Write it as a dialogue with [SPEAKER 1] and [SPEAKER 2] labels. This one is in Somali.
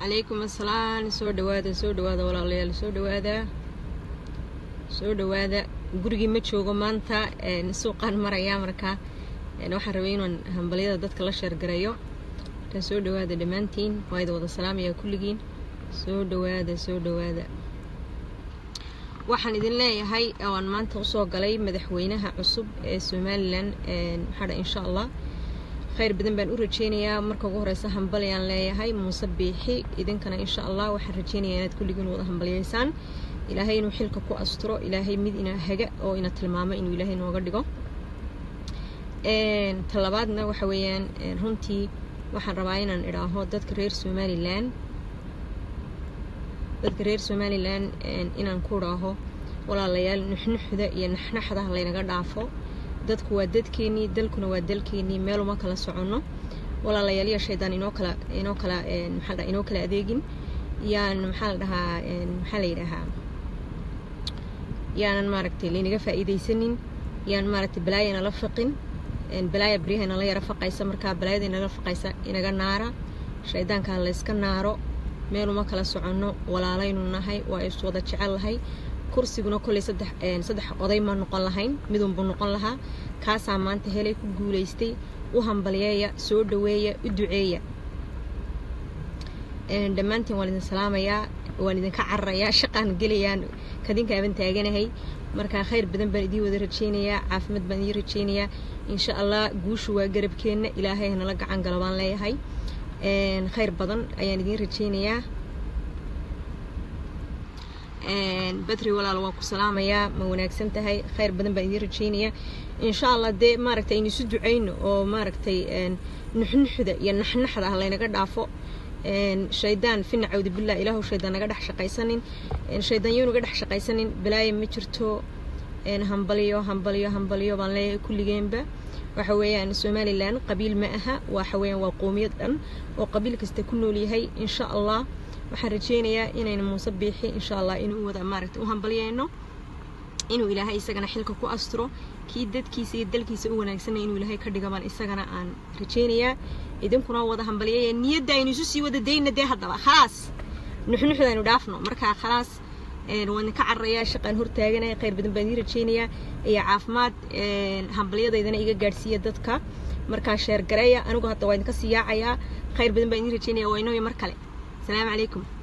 [SPEAKER 1] calaykum asalaam soo dhawaada soo dhawaada walaalayaal soo dhawaada soo dhawaada gurigii ma joogo maanta suuqaan marayaa markaa waxaan rabay inaan hambalyada dadka la sheergareeyo markaa soo dhawaada dhammaantiin waa idin wada salaamayaa kulligiin soo dhawaada soo dhawaada waxaan idin leeyahay waan maanta usoo galay madaxweynaha cusub ee somalilan maxaadha insha allah khayr badan baan u rajeynayaa marka ugu horeysa hambalyaan leeyahay muuse biixi idinkana insha allah waxaan rajeynayaa inaad kulligiin wada hambalyaysaan ilaahay inuu xilka ku asturo ilaahay mid ina haga oo ina tilmaamo inuu ilaahay nooga dhigo talabaadna waxa weeyaan runtii waxaan rabaa inaan idhaaho dadka reer somalilan dadka reer somalilan inaan ku idhaaho walaalayaal nuxnuxda iyo naxnaxda laynaga dhaafo dadku waa dadkeenii dalkuna waa dalkeenii meel uma kala soconno walaalayaal yaa shaydaan inoo kala inoo kala maxaa la inoo kala adeegin yaan maxaa la dhahaa maxaa la yidhaahaa yaanan maaragtay laynaga faa'iidaysanin yaan maaragtay balaaya inala faqin balaaya baryaha inala yara faqaysa markaa balaayada inala faqaysa inaga naara shaydaankaa layska naaro meel uma kala soconno walaalaynu nahay waa is wada jecel lahay kursiguna kolley saddex saddex oday ma noqon lahayn midunbuu noqon lahaa kaasaa maanta helay ku guulaystay u hambalyeeya soo dhaweeya u duceeya dhammaantiin waan idin salaamayaa waan idinka cararayaa shaqaan gelayaan kadinka aban taaganahay markaa khayr badan baan idiin wada rajeynayaa caafimaad baan idiin rajeynayaa insha allah guushu waa garabkeenna ilaahay hanala gacan galo baan leeyahay khayr badan ayaan idiin rajeynayaa badri walaal waan ku salaamayaa ma wanaagsan tahay khayr badan baan idiin rajeynayaa insha allah dee maaragtay aynu isu duceyno oo maaragtay nuxnuxda iyo naxnaxda ah laynaga dhaafo shaydaan fina cawdi billah ilaahu shaydaan naga dhex shaqaysanin shaydaan yo naga dhex shaqaysanin balaaya ma jirto hambalyo hambalyo hambalyo baan leeyahay kulligeenba waxa weeyaan somalilan qabiil ma aha waxa weeyaan waa qoomiyad dhan oo qabiil kasta ku nool yahay insha allah waxaan rajeynayaa inaynu muuse biixi insha allah inuu wada maaragtay u hambalyeyno inuu ilaahay isagana xilka ku asturo kii dadkiisa iyo dalkiisa u wanaagsanay inuu ilaahay ka dhigo baan isagana aan rajeynayaa idinkuna wada hambalyeeya niyadda aynu isu sii wada dayna dee haddaba khalaas nuxnuxda aynu dhaafno markaa khalaas waan idinka cararayaa shaqaan hortaaganahay khayr badan baan idiin rajeynayaa iyo caafimaad hambalyadaydana iga gaadhsiiya dadka markaa sheer gareeya anigu hadda waa idinka sii yaacayaa khayr badan baan idiin rajeynaya waa inooya mar kale السلام عليكم